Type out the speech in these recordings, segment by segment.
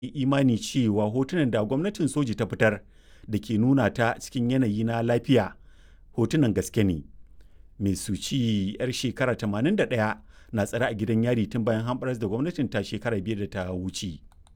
imani cewa hotunan da gwamnatin soji ta fitar da ke nuna ta cikin yanayi na lafiya hotunan gaske ne. Mai Suci 'yar shekara 81 na tsare a gidan yari tun bayan hamɓaras da gwamnatin ta shekara biyar da ta wuce.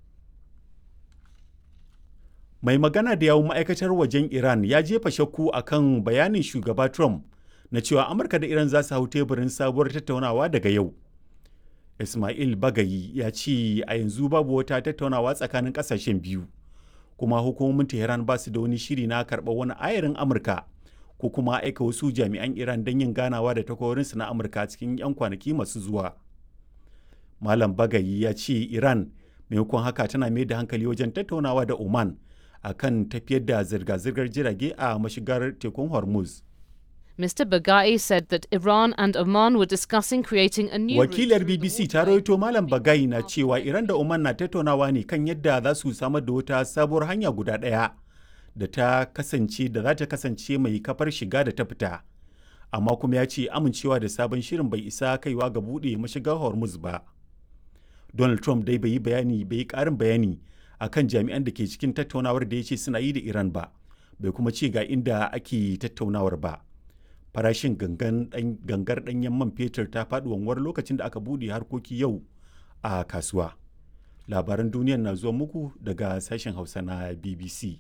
Mai magana da yawun ma'aikatar wajen Iran ya jefa shakku a kan bayanin shugaba Trump na cewa Amurka da Iran za su hau teburin sabuwar tattaunawa daga yau. Ismail Bagayi ya ce a yanzu babu wata tattaunawa tsakanin ƙasashen biyu, kuma hukumomin Tehran ba su da wani shiri na karɓar wani ayarin Amurka ko kuma aika wasu jami'an Iran don yin ganawa da takwarorinsu na Amurka cikin 'yan kwanaki masu zuwa. Malam Bagayi ya ce Iran maimakon haka tana mai da hankali wajen tattaunawa da Oman a kan tafiyar da zirga-zirgar jirage a mashigar tekun Hormuz. Mr. Bagai said that Iran and Oman were discussing creating a new Wakilar BBC ta rawaito Malam Bagai na cewa Iran da Oman na tattaunawa ne kan yadda za su samar da wata sabuwar hanya guda ɗaya da ta kasance da za ta kasance mai kafar shiga da ta fita. Amma kuma ya ce amincewa da sabon shirin bai isa kaiwa ga buɗe mashigar Hormuz ba. Donald Trump dai bai yi bayani bai yi ƙarin bayani akan jami'an da ke cikin tattaunawar da ya ce suna yi da Iran ba, bai kuma ce ga inda ake tattaunawar ba. Farashin gangar ɗanyen man fetur ta faɗi wanwar lokacin da aka buɗe harkoki yau a kasuwa. Labaran duniyar na zuwa muku daga sashen Hausa na BBC.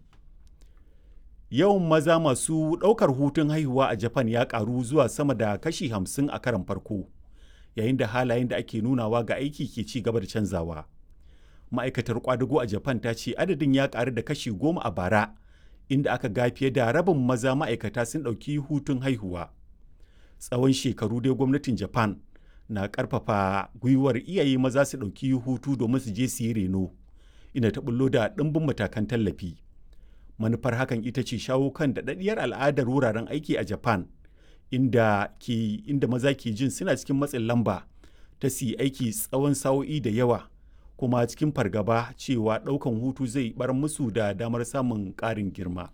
Yawan maza masu ɗaukar hutun haihuwa a Japan ya ƙaru zuwa sama da kashi hamsin a karan farko, yayin da halayen da ake nunawa ga aiki ke ci gaba da canzawa. ma'aikatar kwadago a japan ta ce adadin ya karu da kashi goma a bara inda aka ga fiye da rabin maza ma'aikata sun ɗauki hutun haihuwa tsawon shekaru dai gwamnatin japan na ƙarfafa gwiwar iyaye maza su ɗauki hutu domin su je su yi reno inda ta bullo da ɗimbin matakan tallafi manufar hakan ita ce shawo kan daɗaɗɗiyar al'adar wuraren aiki a japan inda, ke, inda maza ke jin suna cikin matsin lamba ta su yi aiki tsawon sa'o'i da yawa kuma cikin fargaba cewa ɗaukan hutu zai bar musu da damar samun ƙarin girma.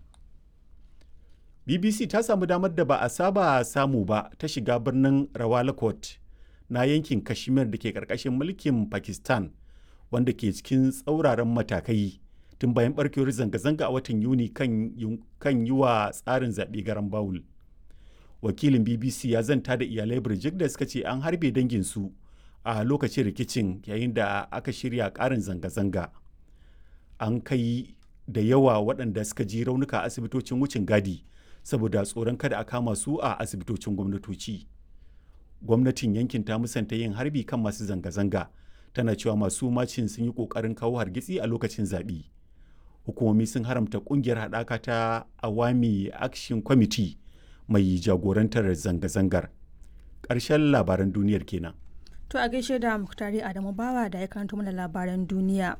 BBC ta samu damar da ba a saba samu ba ta shiga birnin Rawalakot na yankin Kashmir da ke ƙarƙashin mulkin Pakistan wanda ke cikin tsauraran matakai tun bayan barkewar zanga-zanga a watan Yuni kan yi wa tsarin zaɓe garan Bawul. Wakilin BBC ya zanta da iyalai Birjik da suka ce an harbe danginsu a lokacin rikicin yayin da aka shirya karin zanga-zanga an kai da yawa waɗanda suka ji raunuka a asibitocin wucin gadi saboda tsoron kada a kama su a asibitocin gwamnatoci gwamnatin yankin ta musanta yin harbi kan masu zanga-zanga tana cewa masu macin sun yi ƙoƙarin kawo hargitsi a lokacin zaɓe hukumomi sun haramta ƙungiyar haɗaka ta awami action committee mai jagorantar zanga-zangar ƙarshen labaran duniyar kenan To a gaishe da Muktari Adamu Bawa da ya karanto mana labaran duniya.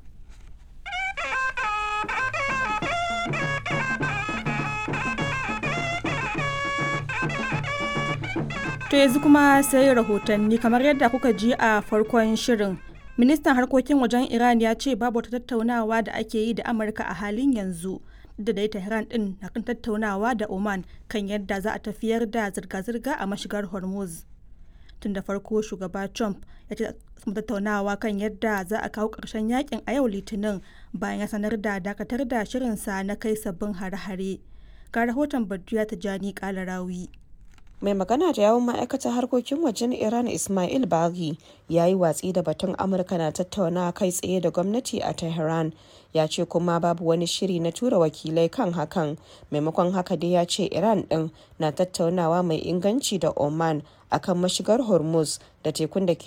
To yanzu kuma sai rahotanni kamar yadda kuka ji a farkon shirin. Ministan harkokin wajen Iran ya ce babu wata tattaunawa da ake yi da Amurka a halin yanzu. da dai Tehran din na kan tattaunawa da Oman kan yadda za a tafiyar da zirga-zirga a mashigar Hormuz. tun da farko shugaba trump ya ce tattaunawa kan yadda za a kawo ƙarshen yakin a yau litinin bayan ya sanar da dakatar da shirinsa na kai sabbin hare-hare ga rahoton badriya tijjani kalarawi mai magana da yawon ma'aikatar harkokin wajen iran ismail baghi ya yi watsi da batun amurka na tattauna kai tsaye da gwamnati a tehran ya ce kuma babu wani shiri na tura wakilai kan hakan maimakon haka dai ya ce iran din na tattaunawa mai inganci da oman akan mashigar hormuz da tekun da ke